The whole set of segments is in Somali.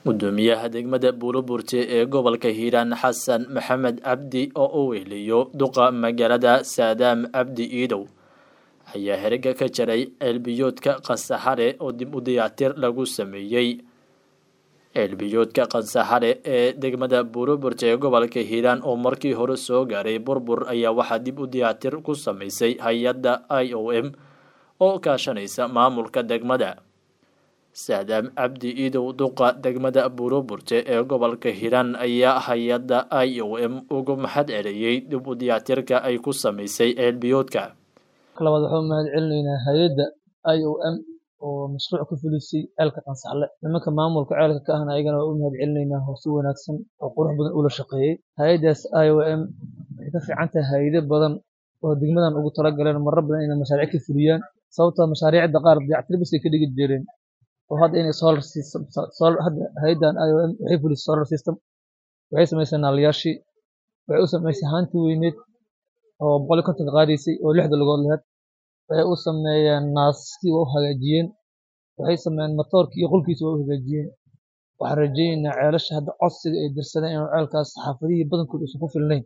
gudoomiyaha degmada buuloburte ee gobolka hiiraan xasan maxamed cabdi oo u wehliyo duqa magaalada saadaam cabdi iidow ayaa heriga ka jaray ceelbiyoodka qansaxare oo dib u dayactir lagu sameeyey ceelbiyoodka qansaxare ee degmada buuloburte ee gobolka hiiraan oo markii hore soo gaaray burbur ayaa waxaa dib u dayactir ku sameysay hay-adda i o m oo kaashanaysa maamulka degmada saadaam cabdi iidow duqa degmada buuloburte ee gobolka hiiraan ayaa hay-adda i o m ugu maxad celiyey dib u dayactirka ay ku sameysay ceelbiyoodka labaad waxaan u mahad celinaynaa hay-adda i o m oo mashruuc ku fulisay ceelka qansaxle nimanka maamulka ceelka ka ahna ayagana waa u mahad celinaynaa oo si wanaagsan oo qurux badan ula shaqeeyey hay-addaas i o m waxay ka fiican tahay hay-ado badan oo degmadan ugu talagaleen marar badan inay mashaariic ka fuliyaan sababtoo mashaariicda qaar dayactir bas ay ka dhigi jireen oo hadda inay solar system solar hadda hay'addan IOM waxay fulisay solar system waxay samaysay naalayaashii waxay u samaysay haantii weyneed oo boqol iyo kontonka qaadaysay oo lixda lugood lahayd waxay u sameeyeen naaskii waa u hagaajiyeen waxay sameeyeen matoorkii iyo qolkiisa waa u hagaajiyeen waxaan rajaynaynaa ceelasha hadda codsiga ay dirsadeen inuu ceelkaas xaafadihii badankood uusan ku filnayn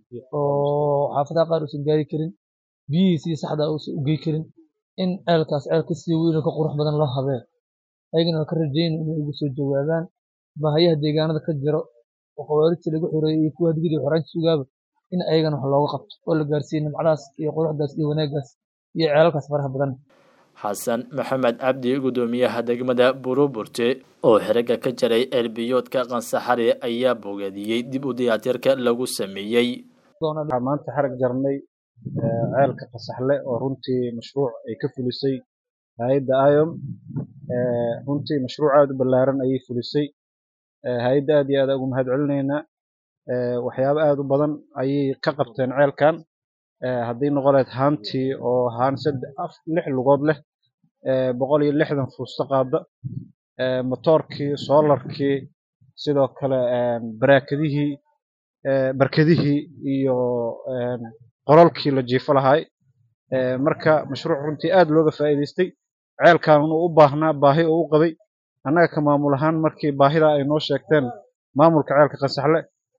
oo xaafadaha qaar uusan gaari karin biyihiisii saxda uusan u gey karin in ceelkaas ceel ka sii weyn oo ka qurux badan loo habee ayagana waa ka rajayna inay ugu soo jawaabaan baahayaha deegaanada ka jiro oo khawaarijta lagu xoreeyey iyo kuwa hadgidi xoraanka sugaaba in ayagana wax looga qabto oo la gaarsiiyo nimcadaas iyo quruxdaas iyo wanaaggaas iyo ceelalkaas faraha badan xasan maxamed cabdi gudoomiyaha degmada buuloburte oo xeriga ka jaray ceelbiyoodka qansaxare ayaa bogaadiyey dib u dayactirka lagu sameeyey maanta xarag jarnay ceelka qasaxle oo runtii mashruuc ay ka fulisay hay-adda iom runtii mashruuc aada u ballaaran ayay fulisay hay-adda aad iyo aad ugu mahad celinaynaa waxyaabo aada u badan ayay ka qabteen ceelkan hadday noqon lahayd haantii oo haan saddex lix lugood leh boqol iyo lixdan fuusto qaada motoorkii soolarkii sidoo kale baraakadihii barkadihii iyo qololkii la jiifo lahaay marka mashruuc runtii aad looga faa'iidaystay ceelkan uu u baahnaa baahi oo u qabay annaga ka maamul ahaan markii baahida ay noo sheegteen maamulka ceelka qansaxle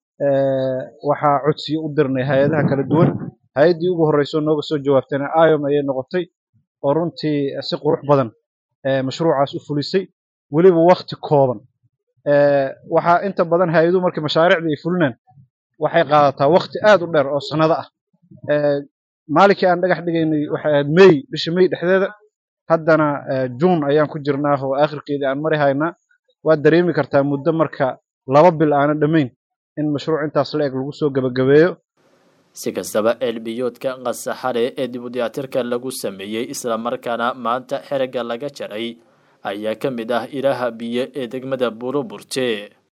waxaa codsiyo u dirnay hay-adaha kala duwan hay-addii ugu horreysoo nooga soo jawaabtayna iom ayay noqotay oo runtii si qurux badan mashruucaas u fulisay weliba wakti kooban waxaa inta badan hay-aduhu markii mashaariicda ay fulinaan waxay qaadataa wakti aad u dheer oo sannado ah maalinkii aan dhagax dhigaynay waxay ahayd mey bisha mey dhexdeeda haddana juun ayaan ku jirnaa oo aakhirkeedii aan mari haynaa waad dareemi kartaa muddo marka laba bil aana dhammayn in mashruuc intaas la eg lagu soo gebagabeeyo si kastaba ceelbiyoodka qansaxare ee dib u dayactirka lagu sameeyey islamarkaana maanta xeriga laga jaray ayaa ka mid ah ilaha biyo ee degmada buuloburte